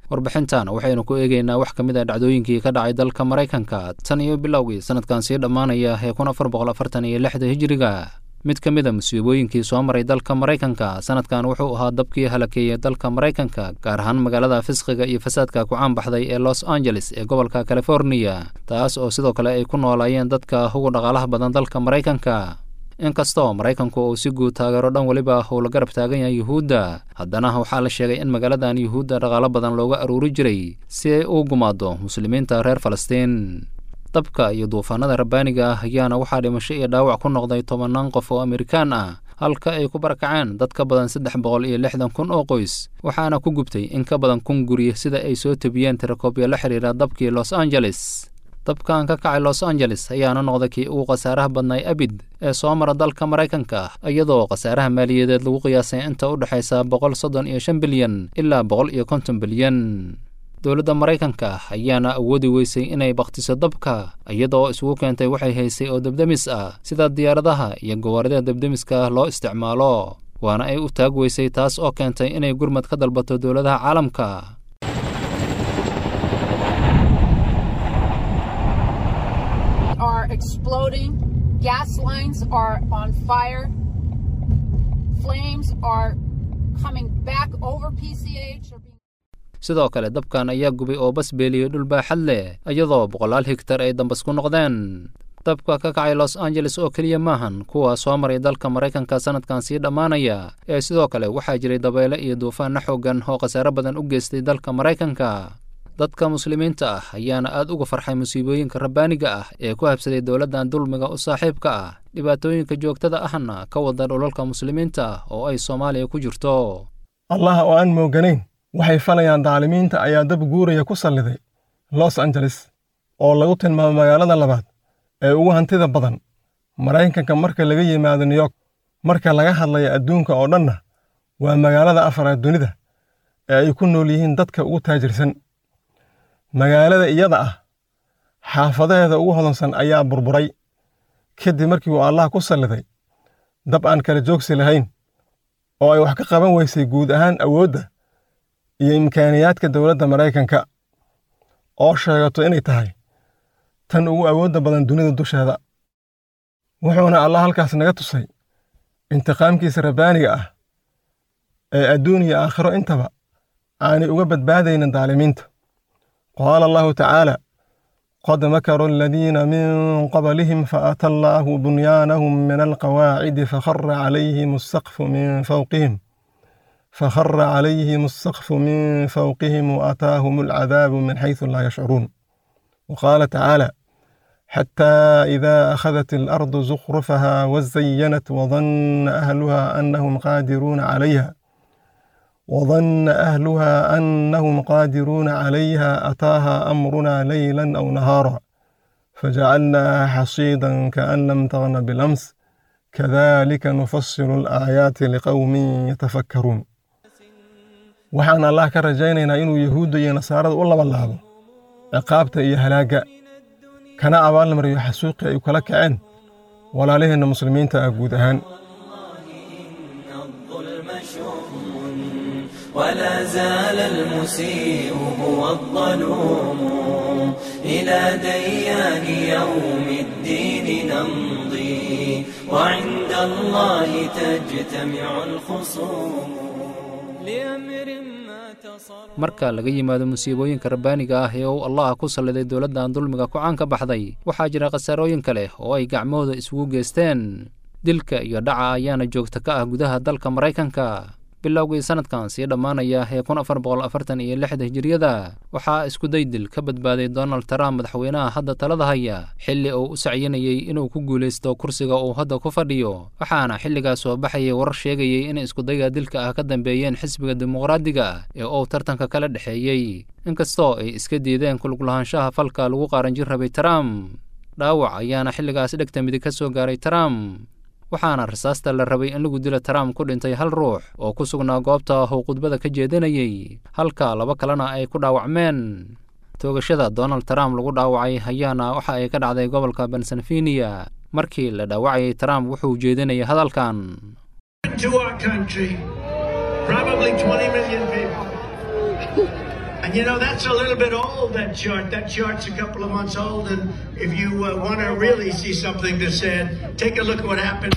warbixintan waxaynu ku eegaynaa wax ka mid a dhacdooyinkii ka dhacay dalka maraykanka tan iyo bilowgii sanadkan sii dhammaanaya ee kun afar boqol afartan iyo lixda hijiriga mid ka mid a musiibooyinkii soo maray dalka maraykanka sanadkan wuxuu ahaa dabkii halakeeyey dalka maraykanka gaar ahaan magaalada fisqiga iyo fasaadka ku caanbaxday ee los angeles ee gobolka californiya taas oo sidoo kale ay ku noolaayeen dadka ugu dhaqaalaha badan dalka maraykanka inkastoo maraykanku uu si guud taageero dhan weliba uu la garab taagan yahay yuhuudda haddana waxaa la sheegay in magaaladan yuhuudda dhaqaalo badan looga aruuri jiray si ay u gumaado muslimiinta reer falastiin dabka iyo duufaanada rabbaaniga ah ayaana waxaa dhimasho iyo dhaawac ku noqday tobannaan qof oo amerikaan ah halka ay ku barakaceen dad ka badan saddex boqol iyo lixdan kun oo qoys waxaana ku gubtay in ka badan kun guri sida ay soo tebiyeen tirakoobyo la xidhiira dabkii los angeles dabkan ka kacay los angeles ayaana noqday kii ugu khasaaraha badnay abid ee soo mara dalka maraykanka iyadoo khasaaraha maaliyadeed lagu qiyaasay inta u dhexaysa boqol soddon iyo shan bilyan ilaa boqol iyo konton bilyan dowladda maraykanka ayaana awoodi weysay inay bakhtiso dabka iyadoo isugu keentay waxay haysay oo debdemis ah sida diyaaradaha iyo gawaarida debdemiska loo isticmaalo waana ay u taag weysay taas oo keentay inay gurmad ka dalbato dowladaha caalamka are exploding. Gas lines are on fire. Flames are coming back over PCH. Or being sidoo kale dabkan ayaa gubay oo bas beeliyey dhul baaxad leh iyadoo boqolaal higtar ay dambas ku noqdeen dabka ka kacay los angeles oo keliya maahan kuwa soo maray dalka maraykanka sanadkan sii dhammaanaya ee sidoo kale waxaa jiray dabeyle iyo duufaanna xooggan oo khasaare badan u geystay dalka maraykanka dadka muslimiinta ah ayaana aad uga farxay musiibooyinka rabbaaniga ah ee ku habsaday dowladdan dulmiga u saaxiibka ah dhibaatooyinka joogtada ahna ka wada dhulalka muslimiinta ah oo ay soomaaliya ku jirto allah oo aan mooganayn waxay falayaan daalimiinta ayaa dab guuraya ku salliday los angeles oo lagu tilmaamo magaalada labaad ee ugu hantida badan maraykanka marka laga yimaado new york marka laga hadlaya adduunka oo dhanna waa magaalada afaraad dunida ee ay ku nool yihiin dadka ugu taajirsan magaalada iyada ah xaafadaheeda ugu hodansan ayaa burburay kadib markii uu allah ku salliday dab aan kala joogsi lahayn oo ay wax ka qaban weysay guud ahaan awoodda iyo imkaaniyaadka dowladda maraykanka oo sheegato inay tahay tan ugu awoodda badan dunida dusheeda wuxuuna allah halkaas naga tusay intiqaamkiisa rabbaaniga ah ee adduun iyo aakhiro intaba aanay uga badbaadaynin daalimiinta qaala allahu tacaala qad makaruu aladiina min qablihim faata allaahu bunyaanahum min alqawaacidi fakhara calayhim asaqfu min fawqihim فخر عليهم السقف من فوقهم وأتاهم العذاب من حيث لا يشعرون وقال تعالى حتى إذا أخذت الأرض زخرفها وزينت وظن أهلها أنهم قادرون عليها وظن أهلها أنهم قادرون عليها أتاها أمرنا ليلا أو نهارا فجعلناها حصيدا كأن لم تغن بالأمس كذلك نفصل الآيات لقوم يتفكرون waxaan allah ka rajaynaynaa inuu yahuudda iyo nasaarada u labalaabo ciqaabta iyo halaagga kana abaalmariyo xasuuqii ay kala kaceen walaalaheenna muslimiinta ah guud ahaan ولا زال المسيء هو الظلوم إلى ديان يوم الدين نمضي وعند الله تجتمع الخصوم لأمر ما تصر marka laga yimaado musiibooyinka rabbaaniga ah ee uu allah ku salliday dowladdan dulmiga ku caan ka baxday waxaa jira khasaarooyin kale oo ay gacmahooda isugu geysteen dilka iyo dhaca ayaana joogta ka ah gudaha dalka maraykanka bilowgii sanadkan sii dhammaanaya ee kun afar boqol afartan iyo lixda hijiriyada waxaa iskuday dil ka badbaaday donald trump madaxweynaha hadda talada haya xilli uu u sacyinayey inuu ku guulaysto kursiga uu hadda ku fadhiyo waxaana xilligaas soo baxayay warar sheegayey in iskudayga dilka ah ka dambeeyeen xisbiga dimuqraadiga ee uu tartanka kala dhexeeyey inkastoo ay iska diideen kuluglahaanshaha falka lagu qaaranjin rabay trump dhaawac ayaana xilligaas dhegta midig ka soo gaaray trump waxaana rasaasta la rabay in lagu dilo trump ku dhintay hal ruux oo ku sugnaa goobta uu khudbada ka jeedinayey halka laba kalena ay ku dhaawacmeen toogashada donald trump lagu dhaawacay ayaana waxa ay ka dhacday gobolka pennsylvania markii la dhaawacayay trump wuxuu jeedinayay hadalkan to our country, probably 20 million people. And you know, that's a little bit old, that chart. That chart's a couple of months old. And if you uh, want to really see something that's said, take a look at what happened.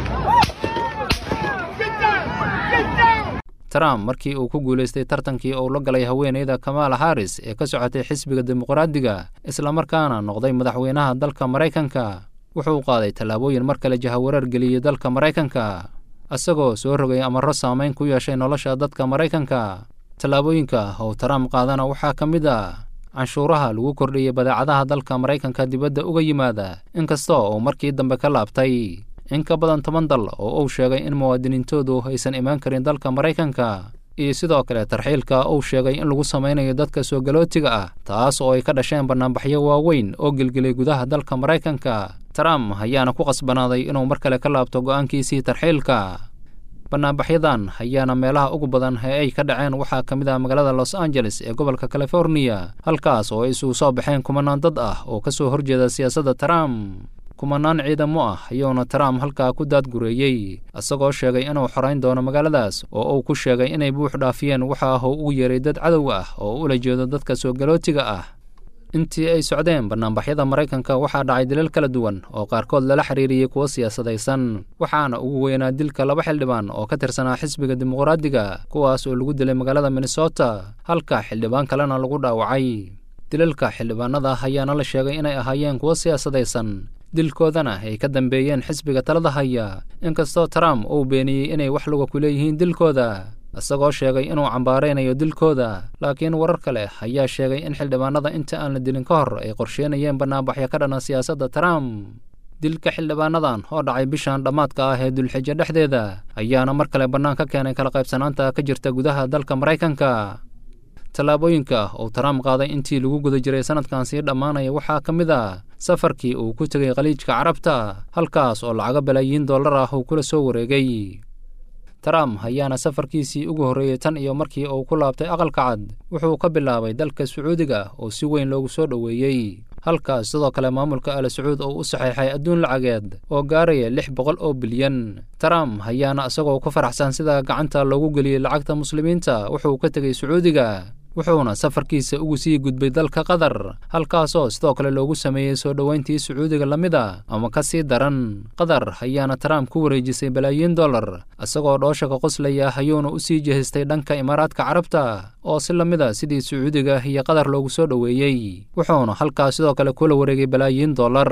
trump markii uu ku guulaystay tartankii uu la galay haweeneyda kamaala haris ee ka socotay xisbiga dimuqraadiga islamarkaana noqday madaxweynaha dalka maraykanka wuxuu qaaday tallaabooyin mar kale jahawareer geliyey dalka maraykanka isagoo soo rogay amarro saamayn ku yeeshay nolosha dadka maraykanka tallaabooyinka uu trump qaadana waxaa ka mid ah canshuuraha lagu kordhiyey badeecadaha dalka maraykanka dibadda uga yimaada inkasta oo markii dambe ka laabtay in ka badan toban dal oo uu sheegay in muwaadiniintoodu aysan imaan karin dalka maraykanka iyo sidoo kale tarxiilka uu sheegay in lagu samaynayo dadka soo galootiga ah taas oo ay ka dhasheen bannaanbaxyo waaweyn oo gelgelay gudaha dalka maraykanka trump ayaana ku qasbanaaday inuu mar kale ka laabto go'aankiisii tarxiilka bannaanbaxyadan ayaana meelaha ugu badan ee ay ka dhaceen waxaa ka mid ah magaalada los angeles ee gobolka californiya halkaas oo ay isugu soo baxeen kumanaan dad ah oo ka soo horjeeda siyaasadda trump kumanaan ciidamo ah ayuuna trump halkaa ku daadgureeyey isagoo sheegay inuu xorayn doono magaaladaas oo uu ku sheegay inay buux dhaafiyeen waxa ah uu ugu yeeray dad cadow ah oo ula jeedo dadka soo galootiga ah intii ay socdeen bannaanbaxyada maraykanka waxaa dhacay dilal kala duwan oo qaarkood lala xiriiriyey kuwo siyaasadaysan waxaana ugu weynaa dilka laba xildhibaan oo ka tirsanaa xisbiga dimuqraadiga kuwaas oo lagu dilay magaalada minnesota halka xildhibaan kalena lagu dhaawacay dilalka xildhibaanada ayaana la sheegay inay ahaayeen kuwo siyaasadaysan dilkoodana ay ka dambeeyeen xisbiga talada haya inkastoo trump uu beeniyey inay wax luga ku leeyihiin dilkooda isagoo sheegay inuu cambaaraynayo dilkooda laakiin warar kale ayaa sheegay in xildhibaanada inta aan la dilin ka hor ay qorsheynayeen bannaanbaxyo ka dhana siyaasadda trump dilka xildhibaanadan oo dhacay bishan dhammaadka ah ee dulxijo dhexdeeda ayaana mar kale bannaan ka keenay kala qaybsanaanta ka jirta gudaha dalka maraykanka tallaabooyinka uu trump qaaday intii lagu guda jiray sanadkan sii dhammaanaya waxaa ka mid ah safarkii uu ku tegay khaliijka carabta halkaas oo lacago balaayiin dollar ah uu kula soo wareegay trump ayaana safarkiisii ugu horreeyey tan iyo markii uu ku laabtay aqalka cad wuxuu ka bilaabay dalka sacuudiga oo si weyn loogu soo dhoweeyey halkaas sidoo kale maamulka al sacuud oo u saxeexay adduun lacageed oo gaaraya lix boqol oo bilyan trump ayaana isagoo ku faraxsan sida gacanta loogu geliyey lacagta muslimiinta wuxuu ka tegey sacuudiga wuxuuna safarkiisa ugu sii gudbay dalka qatar halkaasoo sidoo kale loogu sameeyey soo dhoweyntii sacuudiga la mid a ama ka sii daran qatar ayaana trump ku wareejisay balaayiin dollar isagoo dhooshaka qoslaya ayuuna u sii jehistay dhanka imaaraadka carabta oo si la mid a sidii sacuudiga iyo qatar loogu soo dhoweeyey wuxuuna halkaas sidoo kale kula wareegay balaayiin dollar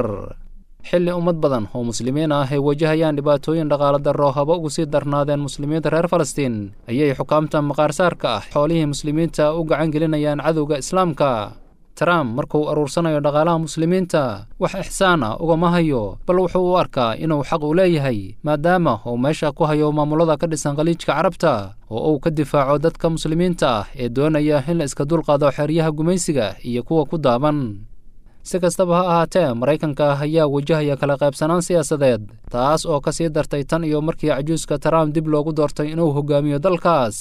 xilli ummad badan oo muslimiin ah ay wajahayaan dhibaatooyin dhaqaala darro haba ugu sii darnaadeen muslimiinta reer falastiin ayay xukaamta maqaarsaarka ah xoolihii muslimiinta u gacan gelinayaan cadowga islaamka trump markuu aruursanayo dhaqaalaha muslimiinta wax ixsaan ah ugama hayo bal wuxuu u arkaa inuu xaq u leeyahay maadaama uu meesha ku hayo maamulada ka dhisan khaliijka carabta oo uu ka difaaco dadka muslimiinta ah ee doonaya in la iska dulqaado xeryaha gumaysiga iyo kuwa ku daaban si kastaba ha ahaatee maraykanka ayaa wajahaya kala qaybsanaan siyaasadeed taas oo ka sii dartay tan iyo markii cajuuska trump dib loogu doortay inuu hogaamiyo dalkaas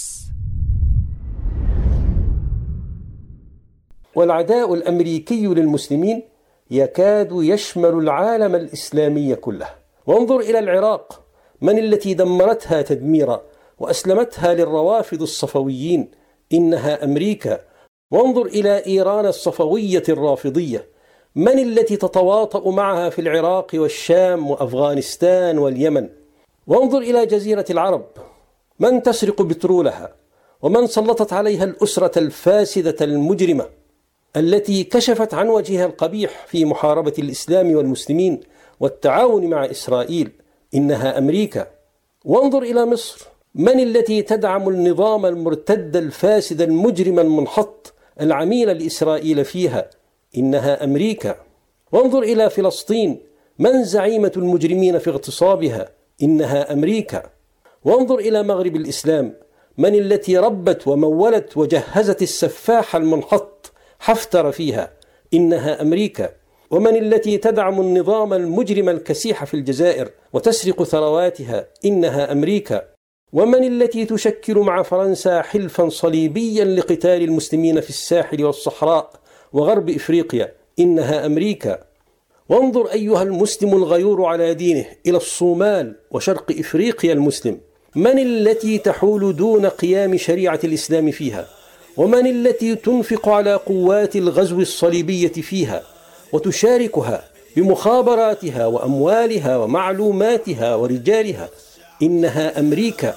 والعداء الامريكي للمسلمين يكاد يشمل العالم الاسلامي كله وانظر الى العراق من التي دمرتها تدميرا واسلمتها للروافض الصفويين انها امريكا وانظر الى ايران الصفويه الرافضيه من التي تتواطا معها في العراق والشام وافغانستان واليمن وانظر الى جزيره العرب من تسرق بترولها ومن سلطت عليها الاسره الفاسده المجرمه التي كشفت عن وجهها القبيح في محاربه الاسلام والمسلمين والتعاون مع اسرائيل انها امريكا وانظر الى مصر من التي تدعم النظام المرتد الفاسد المجرم المنحط العميل لاسرائيل فيها انها امريكا وانظر الى فلسطين من زعيمه المجرمين في اغتصابها انها امريكا وانظر الى مغرب الاسلام من التي ربت ومولت وجهزت السفاح المنحط حفتر فيها انها امريكا ومن التي تدعم النظام المجرم الكسيح في الجزائر وتسرق ثرواتها انها امريكا ومن التي تشكل مع فرنسا حلفا صليبيا لقتال المسلمين في الساحل والصحراء وغرب افريقيا انها امريكا وانظر ايها المسلم الغيور على دينه الى الصومال وشرق افريقيا المسلم من التي تحول دون قيام شريعه الاسلام فيها ومن التي تنفق على قوات الغزو الصليبية فيها وتشاركها بمخابراتها وأموالها ومعلوماتها ورجالها إنها أمريكا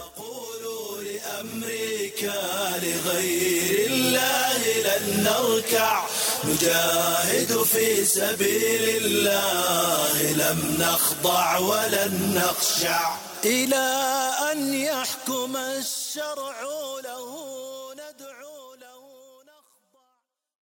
لأمريكا لغير الله لن نركع نجاهد في سبيل الله لم نخضع ولن نخشع إلى أن يحكم الشرع له